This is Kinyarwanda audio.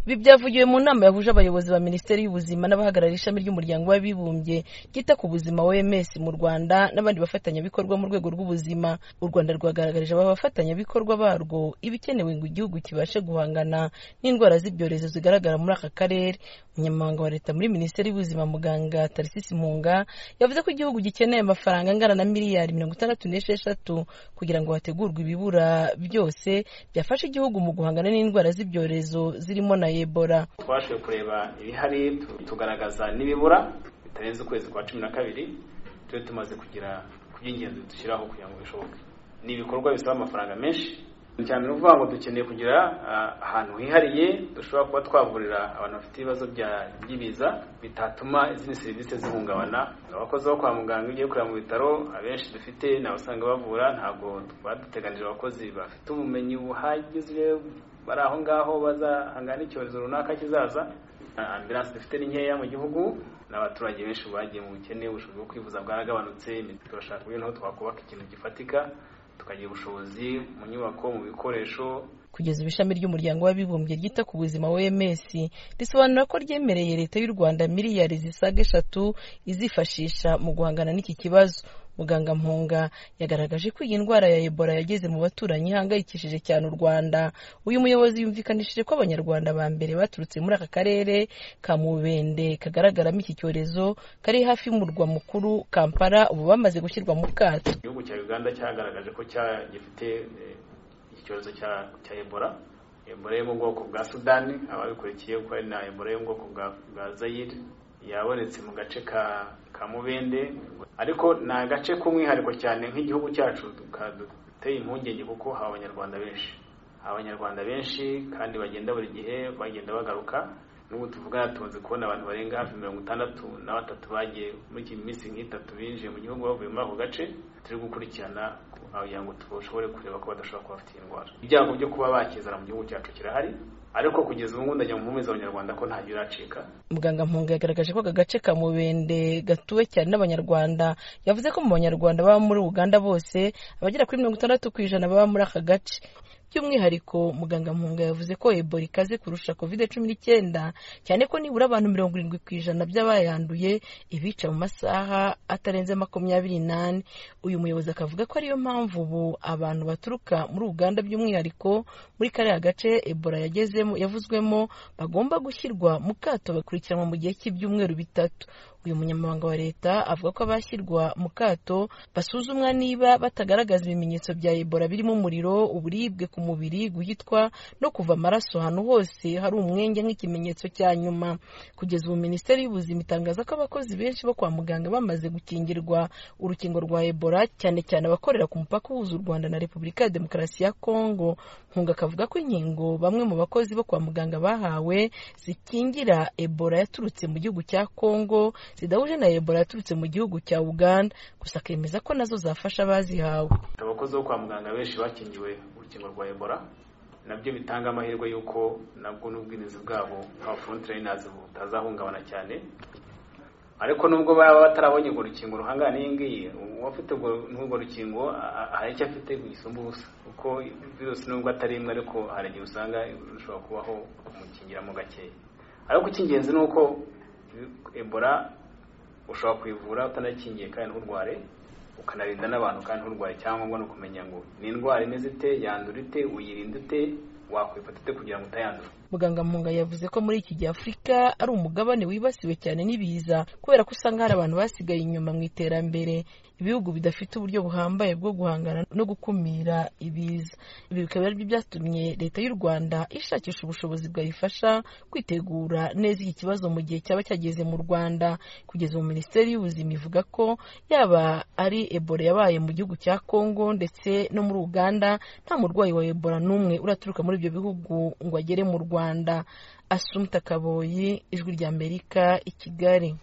ibi byavugiwe mu nama yahuje abayobozi ba minisiteri y'ubuzima n'abahagarariye ishami ry'umuryango w'abibumbye ryita ku buzima oms mu rwanda n'abandi bafatanyabikorwa mu rwego rw'ubuzima u rwanda rwagaragarije aba bafatanyabikorwa barwo ibikenewe ngo igihugu kibashe guhangana n'indwara z'ibyorezo zigaragara muri aka karere umunyamabanga wa leta muri minisiteri y'ubuzima muganga tarisisi mpunga yavuze ko igihugu gikeneye amafaranga angana na miliyari mirongo itandatu n'esheshatu kugira ngo hategurwe ibibura byose byafasha igihugu mu guhangana n'indwara z'ibyorezo zirimo na ebola twabashije kureba ibihari tugaragaza n'ibibura bitarenze ukwezi kwa cumi na kabiri tube tumaze kugira ku by'ingenzi dushyiraho kugira ngo bishoboke ni ibikorwa bisaba amafaranga menshi cyane ni ukuvuga ngo dukeneye kugira ahantu hihariye dushobora kuba twavurira abantu bafite ibibazo by'ibiza bitatuma izindi serivisi zihungabana abakozi bo kwa muganga iyo ugiye kureba mu bitaro abenshi dufite ni abasanga bavura ntabwo baduteganije abakozi bafite ubumenyi buhagije bari aho ngaho bazahangana n'icyorezo runaka kizaza ambiranse dufite ni nkeya mu gihugu n'abaturage benshi bagiye mu bukene ubushobozi bwo kwivuza bwaragabanutse turashaka uburyo naho twakubaka ikintu gifatika tukagira ubushobozi mu nyubako mu bikoresho kugeza ishami ry'umuryango w'abibumbye ryita ku buzima OMS risobanura ko ryemereye leta y'u Rwanda miliyari zisaga eshatu izifashisha mu guhangana n'iki kibazo muganga mpunga yagaragaje ko iyi ndwara ya ebola yageze mu baturanyi ihangayikishije cyane u rwanda uyu muyobozi yumvikanishije ko abanyarwanda ba mbere baturutse muri aka karere ka mubende kagaragaramo iki cyorezo kari hafi y'umurwa mukuru kampala ubu bamaze gushyirwa mu bwato igihugu cya uganda cyagaragaje ko gifite icyorezo cya ebola ebola yo mu bwoko bwa sudani ababikurikiye ko ari na ebola yo mu bwoko bwa zayire yabonetse mu gace ka mubende ariko ni agace k'umwihariko cyane nk'igihugu cyacu duteye impungenge kuko haba abanyarwanda benshi abanyarwanda benshi kandi bagenda buri gihe bagenda bagaruka n'ubu tuvugana tumaze kubona abantu barenga hafi mirongo itandatu na batatu bagiye muri iki minsi nk'itatu binjiye mu gihugu bavuye muri ako gace turi gukurikirana kugira ngo dushobore kureba ko badashobora kuba bafite iyi ndwara ibyago byo kuba bakizana mu gihugu cyacu kirahari ariko kugeza ubu ngubu ndajya mu mpumuriza abanyarwanda ko ntabyo iracika muganga mpunga yagaragaje ko aka gace ka mubende gatuwe cyane n'abanyarwanda yavuze ko mu banyarwanda baba muri uganda bose abagera kuri mirongo itandatu ku ijana baba muri aka gace by'umwihariko muganga mpunga yavuze ko ebola ikaze kurusha covid cumi n'icyenda cyane ko nibura abantu mirongo irindwi ku ijana by'abayanduye ibica mu masaha atarenze makumyabiri n'ane uyu muyobozi akavuga ko ariyo mpamvu ubu abantu baturuka muri uganda by'umwihariko muri kariya gace ebola yagezemo yavuzwemo bagomba gushyirwa mu kato bakurikiranwa mu gihe cy'ibyumweru bitatu uyu munyamabanga wa leta avuga ko abashyirwa mu kato basuzumwa niba batagaragaza ibimenyetso bya ebola birimo umuriro uburibwe ku mubiri guhitwa no kuva amaraso ahantu hose hari umwenge nk'ikimenyetso cya nyuma kugeza ubu minisiteri y'ubuzima itangaza ko abakozi benshi bo kwa muganga bamaze gukingirwa urukingo rwa ebola cyane cyane abakorera ku mupaka uhuza u rwanda na repubulika ya demokarasi ya kongo nkunga akavuga ko inkingo bamwe mu bakozi bo kwa muganga bahawe zikingira ebola yaturutse mu gihugu cya kongo zidahuje na ebola yaturutse mu gihugu cya uganda gusa akemeza ko nazo zafasha abazihawe abakozi bo kwa muganga benshi bakingiwe urukingo rwa ebola nabyo bitanga amahirwe y'uko nabwo n'ubwirinzi bwabo nka frontiliners butazahungabana cyane ariko nubwo baba batarabonye urwo rukingo ruhangana n'iyi ngiyi uwafite urwo rukingo hari icyo afite gisumba ubusa kuko virusi nubwo atari imwe ariko hari igihe usanga rushobora kubaho kumukingiramo gakeya ariko icy'ingenzi ni uko ebola ushobora kuyivura utanakingiye kandi nturware ukanarinda n'abantu kandi nturwaye cyangwa ni ukumenya ngo ni indwara imeze ite yandura ite uyirinda ute wakwifata ute kugira ngo utayandura muganga mpunga yavuze ko muri iki gihe afurika ari umugabane wibasiwe cyane n'ibiza kubera ko usanga hari abantu basigaye inyuma mu iterambere ibihugu bidafite uburyo buhambaye bwo guhangana no gukumira ibiza ibi bikaba ari byo byatumye leta y'u rwanda ishakisha ubushobozi bwayifasha kwitegura neza iki kibazo mu gihe cyaba cyageze mu rwanda kugeza ubu minisiteri y'ubuzima ivuga ko yaba ari ebola yabaye mu gihugu cya kongo ndetse no muri uganda nta murwayi wa ebola n'umwe uraturuka muri ibyo bihugu ngo agere mu rwanda asumta kaboyi ijwi ry'amerika i kigali